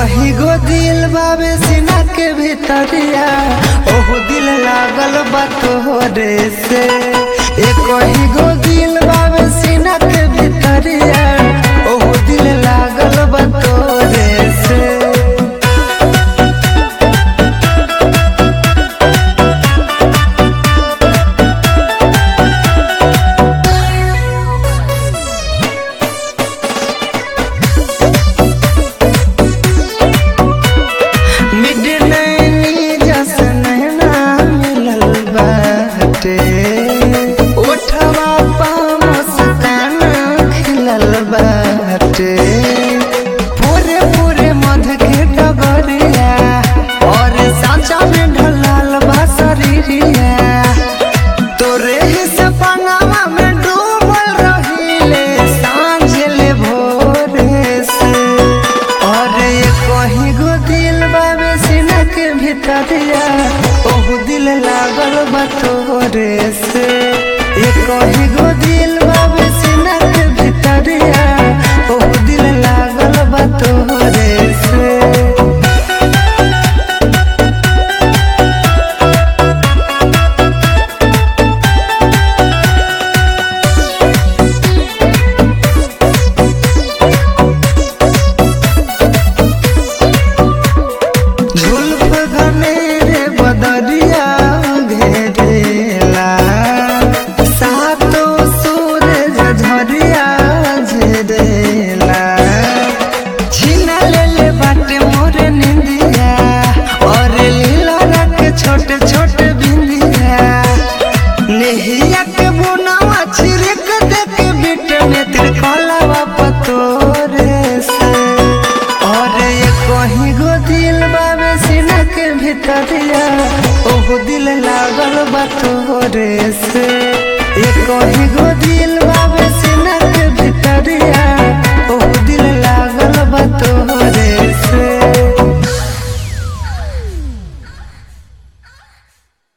कही गो दिल बाबे सीना के भीतरिया ओहो दिल लागल बा तोहरे से ए कही गो दिल बाबे सीना के भीतरिया ओहो दिल लागल बा तोहरे से मिडनैनी जसन ना मिलल बाटे ओठवा पा मुस्कान खिलल बाटे पूरे पूरे मध के डगरिया और साचा में ढलाल बा शरीरिया तोरे ही सपनावा में डूबल रहिले सांझ ले भोरे से और ये कहीं गो दिल बाबे सीना के भीतरिया ओहु दिल लागल बा तोरे से ये कहीं गो दिल बाबे सीना के भीतरिया ओहु दिल लागल बा तोरे से झुल्फ घनेरे बदरिया घेरेला सातो सूरज झरिया झरेला छीना लेले बाटे मोर निंदिया और लीला रख छोटे छोटे बिंदिया नेहिया के बुनावा छिड़क दे के बिट में तेरे कलावा पतोरे से और ये कहीं गो दिल बाबे सीना के भीतरिया ओहो दिल लागल बा तोरे